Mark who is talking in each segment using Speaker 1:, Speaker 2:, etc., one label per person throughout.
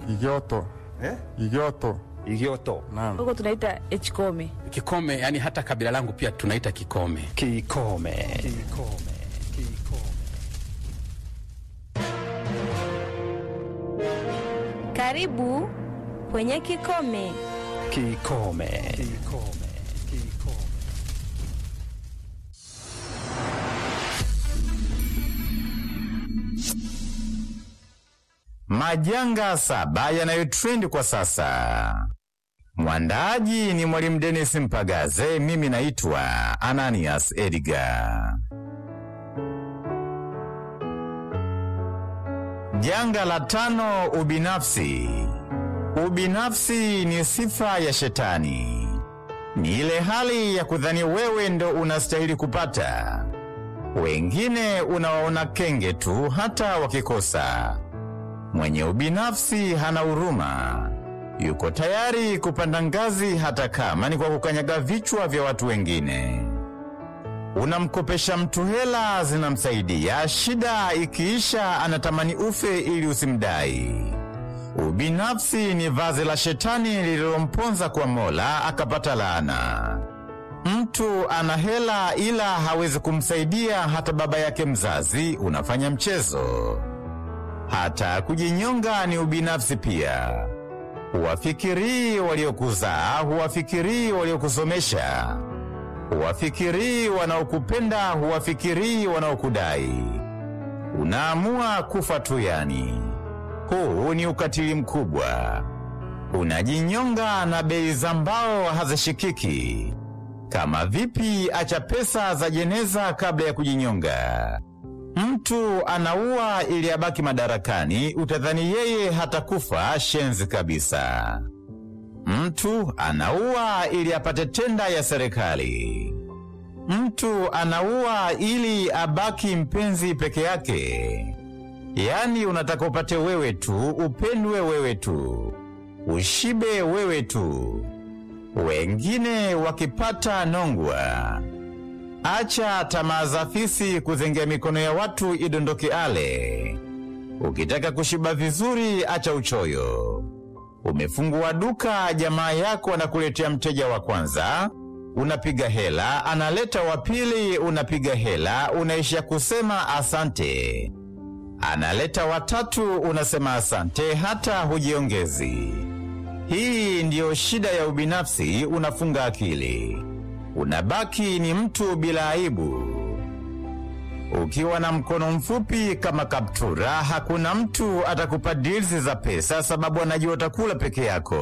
Speaker 1: Igioto.
Speaker 2: eh?
Speaker 1: Igioto.
Speaker 2: Igioto.
Speaker 1: Naam.
Speaker 3: huko tunaita echkome.
Speaker 4: Kikome, yani hata kabila langu pia tunaita Kikome.
Speaker 2: Kikome.
Speaker 5: Karibu kwenye Kikome.
Speaker 2: Kikome.
Speaker 6: Majanga saba yanayotrendi kwa sasa. Mwandaaji ni Mwalimu Dennis Mpagaze, mimi naitwa Ananias Edgar. Janga la tano, ubinafsi. Ubinafsi ni sifa ya shetani. Ni ile hali ya kudhani wewe ndo unastahili kupata, wengine unawaona kenge tu hata wakikosa. Mwenye ubinafsi hana huruma, yuko tayari kupanda ngazi hata kama ni kwa kukanyaga vichwa vya watu wengine. Unamkopesha mtu hela zinamsaidia, shida ikiisha anatamani ufe ili usimdai. Ubinafsi ni vazi la shetani lililomponza kwa Mola akapata laana. Mtu ana hela ila hawezi kumsaidia hata baba yake mzazi, unafanya mchezo. Hata kujinyonga ni ubinafsi pia. Huwafikirii waliokuzaa, huwafikirii waliokusomesha, huwafikirii wanaokupenda, huwafikirii wanaokudai. Unaamua kufa tu yani. Huu ni ukatili mkubwa. Unajinyonga na bei za mbao hazishikiki. Kama vipi acha pesa za jeneza kabla ya kujinyonga? Mtu anaua ili abaki madarakani, utadhani yeye hatakufa. Shenzi kabisa. Mtu anaua ili apate tenda ya serikali. Mtu anaua ili abaki mpenzi peke yake. Yaani unataka upate wewe tu, upendwe wewe tu, ushibe wewe tu, wengine wakipata nongwa. Acha tamaa za fisi kuzengea mikono ya watu idondoke ale. Ukitaka kushiba vizuri, acha uchoyo. Umefungua duka, jamaa yako anakuletea mteja wa kwanza, unapiga hela, analeta wa pili, unapiga hela, unaishia kusema asante. Analeta watatu, unasema asante, hata hujiongezi. Hii ndiyo shida ya ubinafsi, unafunga akili unabaki ni mtu bila aibu. Ukiwa na mkono mfupi kama kaptura, hakuna mtu atakupa deals za pesa, sababu anajua utakula peke yako.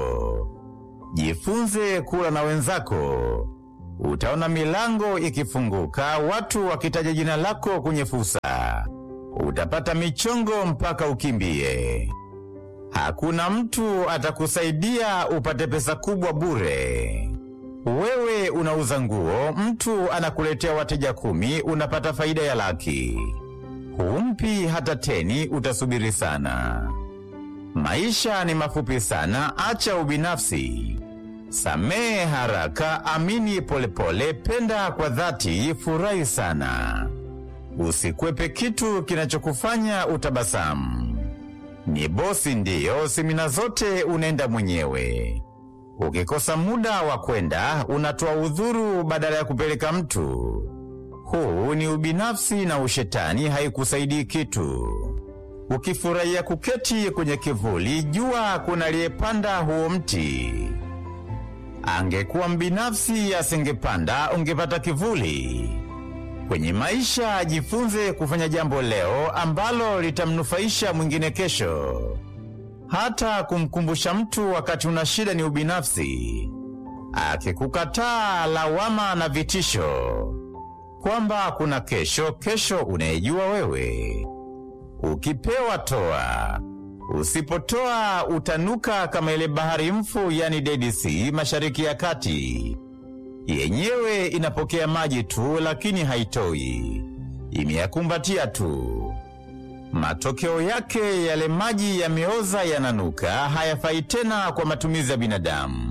Speaker 6: Jifunze kula na wenzako, utaona milango ikifunguka, watu wakitaja jina lako kwenye fursa, utapata michongo mpaka ukimbie. Hakuna mtu atakusaidia upate pesa kubwa bure. Wewe unauza nguo, mtu anakuletea wateja kumi, unapata faida ya laki. Humpi hata teni, utasubiri sana. Maisha ni mafupi sana, acha ubinafsi. Samehe haraka, amini polepole, penda kwa dhati, furahi sana. Usikwepe kitu kinachokufanya utabasamu. Ni bosi ndiyo, semina zote unaenda mwenyewe. Ukikosa muda wa kwenda unatoa udhuru badala ya kupeleka mtu. Huu ni ubinafsi na ushetani, haikusaidii kitu. Ukifurahia kuketi kwenye kivuli, jua kuna aliyepanda huo mti. Angekuwa mbinafsi asingepanda, ungepata kivuli. Kwenye maisha, jifunze kufanya jambo leo ambalo litamnufaisha mwingine kesho. Hata kumkumbusha mtu wakati una shida ni ubinafsi. Akikukataa, lawama na vitisho kwamba kuna kesho, kesho unayejua wewe. Ukipewa toa, usipotoa utanuka kama ile bahari mfu, yani Dead Sea, mashariki ya kati. Yenyewe inapokea maji tu, lakini haitoi, imeyakumbatia tu. Matokeo yake yale maji yameoza, yananuka, hayafai tena kwa matumizi ya binadamu.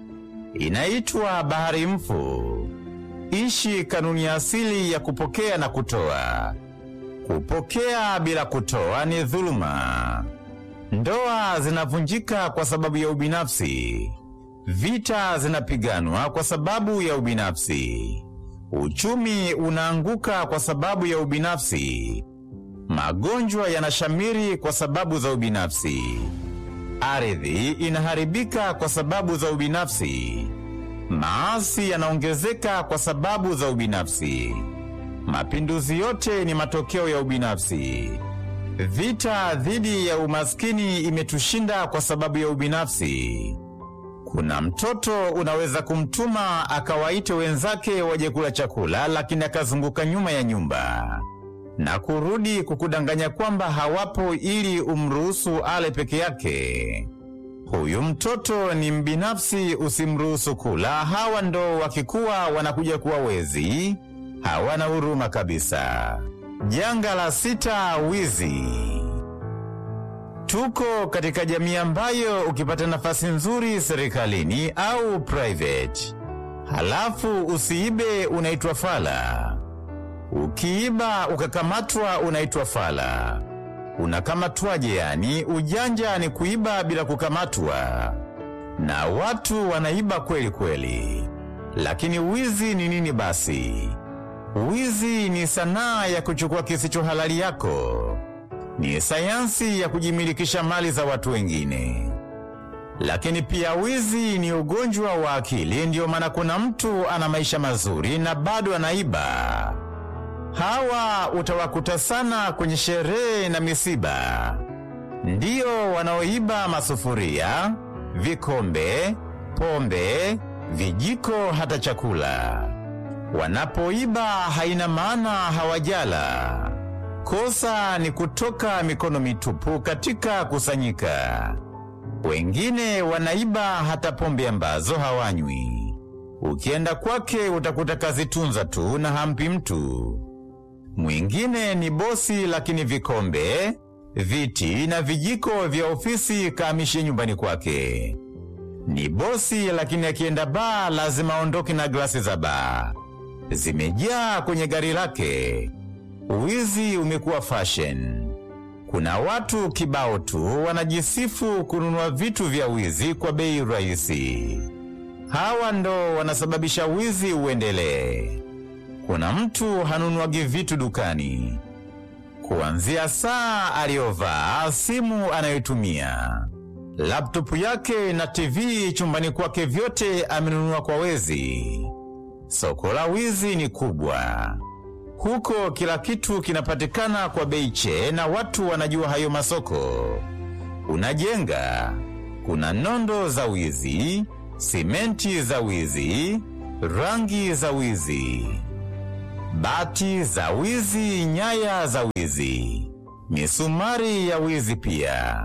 Speaker 6: Inaitwa bahari mfu. Ishi kanuni ya asili ya kupokea na kutoa. Kupokea bila kutoa ni dhuluma. Ndoa zinavunjika kwa sababu ya ubinafsi. Vita zinapiganwa kwa sababu ya ubinafsi. Uchumi unaanguka kwa sababu ya ubinafsi. Magonjwa yanashamiri kwa sababu za ubinafsi. Ardhi inaharibika kwa sababu za ubinafsi. Maasi yanaongezeka kwa sababu za ubinafsi. Mapinduzi yote ni matokeo ya ubinafsi. Vita dhidi ya umaskini imetushinda kwa sababu ya ubinafsi. Kuna mtoto unaweza kumtuma akawaite wenzake waje kula chakula, lakini akazunguka nyuma ya nyumba na kurudi kukudanganya kwamba hawapo ili umruhusu ale peke yake. Huyu mtoto ni mbinafsi, usimruhusu kula. Hawa ndo wakikuwa wanakuja kuwa wezi, hawana huruma kabisa. Janga la sita, wizi. Tuko katika jamii ambayo ukipata nafasi nzuri serikalini au private, halafu usiibe, unaitwa fala. Ukiiba ukakamatwa, unaitwa fala. Unakamatwaje? Yani ujanja ni kuiba bila kukamatwa, na watu wanaiba kweli kweli. Lakini wizi ni nini basi? Wizi ni sanaa ya kuchukua kisicho halali yako, ni sayansi ya kujimilikisha mali za watu wengine. Lakini pia wizi ni ugonjwa wa akili. Ndiyo maana kuna mtu ana maisha mazuri na bado anaiba. Hawa utawakuta sana kwenye sherehe na misiba, ndiyo wanaoiba masufuria, vikombe, pombe, vijiko, hata chakula. Wanapoiba haina maana hawajala. Kosa ni kutoka mikono mitupu katika kusanyika. Wengine wanaiba hata pombe ambazo hawanywi. Ukienda kwake utakuta kazitunza tu na hampi mtu. Mwingine ni bosi, lakini vikombe, viti na vijiko vya ofisi kaamishe nyumbani kwake. Ni bosi, lakini akienda baa lazima aondoke na glasi za baa zimejaa kwenye gari lake. Wizi umekuwa fashion. Kuna watu kibao tu wanajisifu kununua vitu vya wizi kwa bei rahisi. Hawa ndo wanasababisha wizi uendelee. Kuna mtu hanunuagi vitu dukani, kuanzia saa aliyovaa, simu anayotumia, laptopu yake na TV chumbani kwake, vyote amenunua kwa wezi. Soko la wizi ni kubwa. Huko kila kitu kinapatikana kwa bei che, na watu wanajua hayo masoko. Unajenga, kuna nondo za wizi, simenti za wizi, rangi za wizi, bati za wizi, nyaya za wizi, misumari ya wizi pia.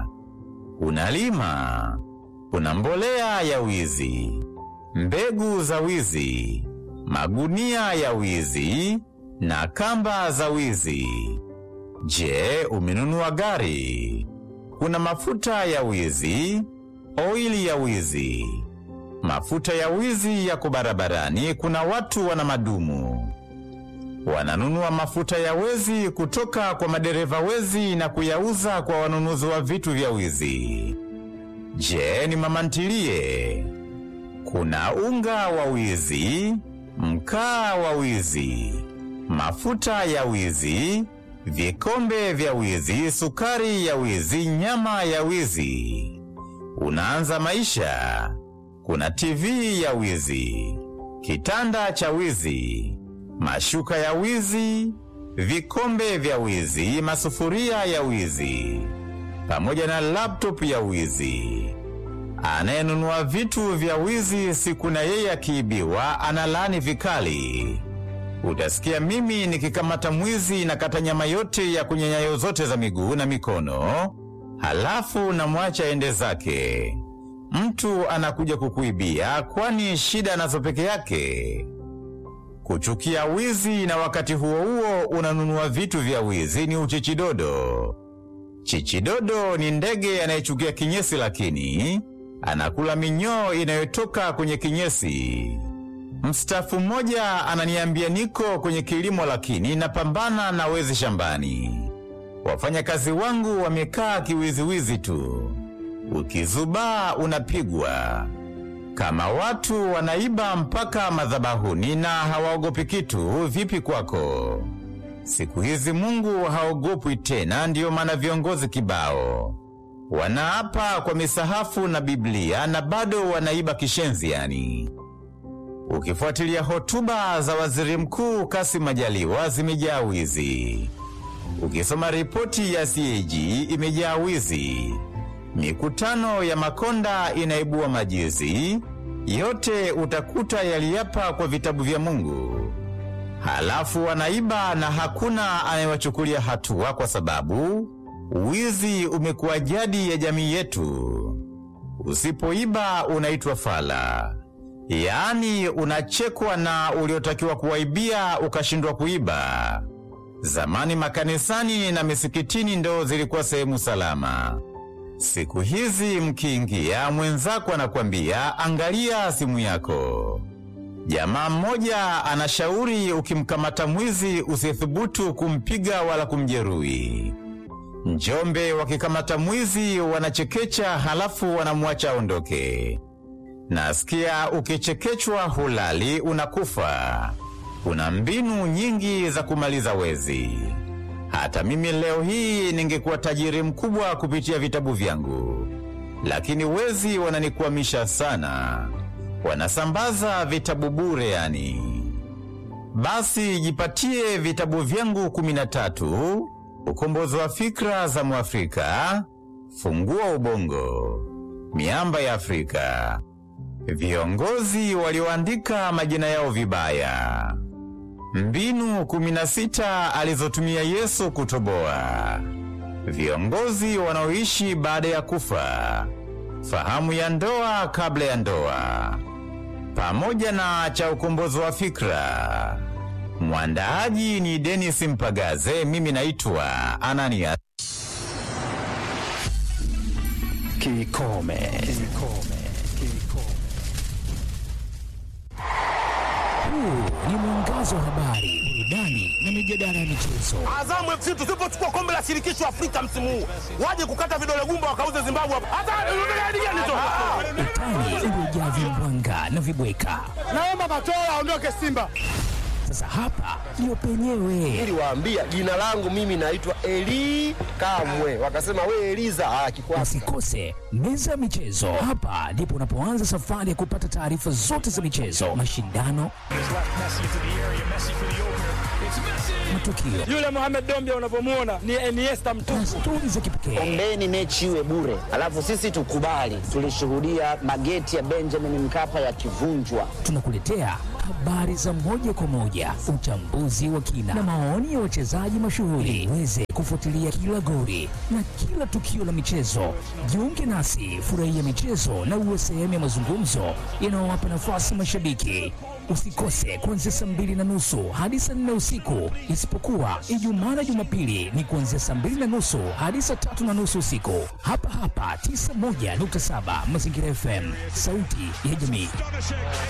Speaker 6: Unalima, kuna mbolea ya wizi, mbegu za wizi, magunia ya wizi na kamba za wizi. Je, umenunua gari? Kuna mafuta ya wizi, oili ya wizi, mafuta ya wizi yako barabarani. Kuna watu wana madumu wananunua mafuta ya wezi kutoka kwa madereva wezi na kuyauza kwa wanunuzi wa vitu vya wizi. Je, ni mama ntilie? Kuna unga wa wizi, mkaa wa wizi, mafuta ya wizi, vikombe vya wizi, sukari ya wizi, nyama ya wizi. Unaanza maisha, kuna TV ya wizi, kitanda cha wizi, mashuka ya wizi, vikombe vya wizi, masufuria ya wizi, pamoja na laptop ya wizi. Anayenunua vitu vya wizi, siku na yeye akiibiwa analaani vikali. Utasikia mimi nikikamata mwizi na kata nyama yote ya kwenye nyayo zote za miguu na mikono, halafu namwacha ende zake. Mtu anakuja kukuibia, kwani shida anazo peke yake. Kuchukia wizi na wakati huo huo unanunua vitu vya wizi ni uchichidodo. Chichidodo ni ndege anayechukia kinyesi, lakini anakula minyoo inayotoka kwenye kinyesi. Mstaafu mmoja ananiambia, niko kwenye kilimo lakini napambana na wezi shambani. Wafanyakazi wangu wamekaa kiwiziwizi tu, ukizubaa unapigwa. Kama watu wanaiba mpaka madhabahuni na hawaogopi kitu, vipi kwako? Siku hizi Mungu haogopwi tena, ndiyo maana viongozi kibao wanaapa kwa misahafu na Biblia na bado wanaiba kishenzi yani. Ukifuatilia hotuba za waziri mkuu Kassim Majaliwa zimejaa wizi. Ukisoma ripoti ya CAG imejaa wizi. Mikutano ya Makonda inaibua majizi. Yote utakuta yaliapa kwa vitabu vya Mungu. Halafu wanaiba na hakuna anayewachukulia hatua kwa sababu wizi umekuwa jadi ya jamii yetu. Usipoiba unaitwa fala, yaani unachekwa na uliotakiwa kuwaibia ukashindwa kuiba. Zamani makanisani na misikitini ndo zilikuwa sehemu salama. Siku hizi mkiingia, mwenzako anakwambia angalia simu yako. Jamaa mmoja anashauri ukimkamata mwizi usithubutu kumpiga wala kumjeruhi. Njombe wakikamata mwizi wanachekecha, halafu wanamwacha aondoke. Nasikia ukichekechwa hulali, unakufa. Kuna mbinu nyingi za kumaliza wezi. Hata mimi leo hii ningekuwa tajiri mkubwa kupitia vitabu vyangu, lakini wezi wananikwamisha sana. Wanasambaza vitabu bure yani. Basi jipatie vitabu vyangu kumi na tatu ukombozi wa fikra za Mwafrika, fungua ubongo, miamba ya Afrika, viongozi walioandika majina yao vibaya, mbinu 16 alizotumia Yesu kutoboa, viongozi wanaoishi baada ya kufa, fahamu ya ndoa kabla ya ndoa, pamoja na cha ukombozi wa fikra. Mwandaaji ni Denis Mpagaze, mimi naitwa Anania.
Speaker 2: Kikome. Kikome. Kikome.
Speaker 1: Huu ni mwangazo wa habari, burudani na mijadala ya michezo.
Speaker 3: Azamu FC tusipochukua kombe la shirikisho Afrika msimu huu, waje kukata vidole gumba wakauze Zimbabwe hapa. Hata unataka hadi gani tu?
Speaker 1: Utani uliojaa vimbwanga na vibweka.
Speaker 3: Naomba Matola aondoke Simba.
Speaker 1: Sasa hapa ndio penyewe.
Speaker 7: niliwaambia jina langu mimi naitwa Eli Kamwe, wakasema we Eliza akikwasa.
Speaker 1: Usikose meza ya michezo. Hapa ndipo unapoanza safari ya kupata taarifa zote za michezo, mashindano, matukio
Speaker 3: Yule Mohamed Dombia unavyomuona ni Iniesta mtupu.
Speaker 1: na stori za kipekee.
Speaker 8: Ombeni mechi iwe bure, alafu sisi tukubali. Tulishuhudia mageti ya Benjamin Mkapa yakivunjwa.
Speaker 1: Tunakuletea habari za moja kwa moja, uchambuzi wa kina na maoni ya wachezaji mashuhuri, uweze kufuatilia kila goli na kila tukio la michezo. Jiunge nasi, furahia michezo na uwe sehemu ya mazungumzo yanayowapa nafasi mashabiki. Usikose kuanzia saa mbili na nusu hadi saa nne usiku, isipokuwa Ijumaa na Jumapili ni kuanzia saa mbili na nusu hadi saa tatu na nusu usiku, hapa hapa 91.7 Mazingira FM, sauti ya jamii.